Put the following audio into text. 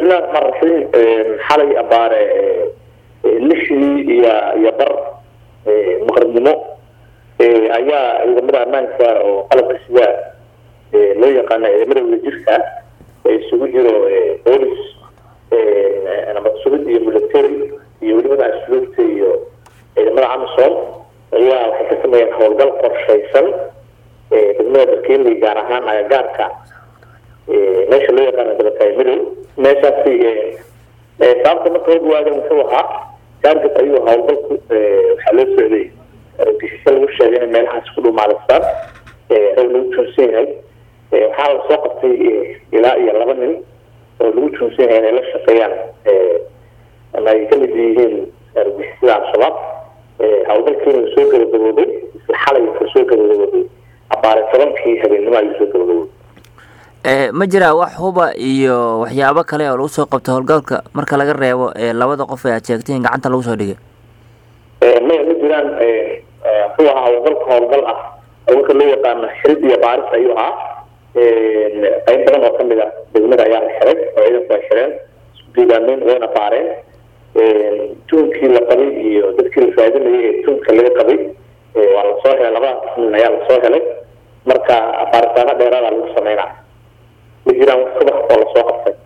bismillahi raxmaan raxiim xalay abaare lixdii iyo iyo bar maqribnimo ayaa ciidamada ammaanka oo qalabka sida loo yaqaana ciidamada wadajirka isugu jiro boolis nabad sugid iyo military iyo welibada asluubta iyo ciidamada amisom ayaa waxay ka sameeyeen howlgal qorshaysan degmada barkeeli gaar ahaan agagaarka meesha loo yaqaano dabatay midow meeshaasi sababta marka hor waadan wuxuu ahaa target ayuu howlgalku waxaa loo socday argagixisyo lagu sheegay in meelahaas ku dhumaalistaan rag lagu joonsan yahay waxaa la soo qabtay ilaa iyo laba nin oo lagu joonsan yahay inay la shaqeeyaan ama ay kamid yihiin argagixisada al-shabaab howlgalkiina uu soo gabagaboobay isla xalay wuxuu soo gabagaboobay abaare tobankii habeenimo ayuu soo gabagaboobay ma jiraa wax huba iyo waxyaabo kale oo lagu soo qabto howlgalka marka laga reebo labada qof ee aad sheegtay in gacanta lagu soo dhigay maya ma jiraan wuxuu ahaa howlgalka howlgal ah howlgalka loo yaqaano xirid iyo baaris ayuu ahaa qayb badan oo kamid a degmada ayaa la xiray oo ciidanku ay xireen isku diidaameyn wayna baareen tuunkii la qabay iyo dadkii la faadinayay ee tuunka laga qabay waa lasoo helay labadaas nin ayaa lasoo helay marka baaritaano dheeraada lagu sameynaa ma jiraan wax subax oo lasoo qabtay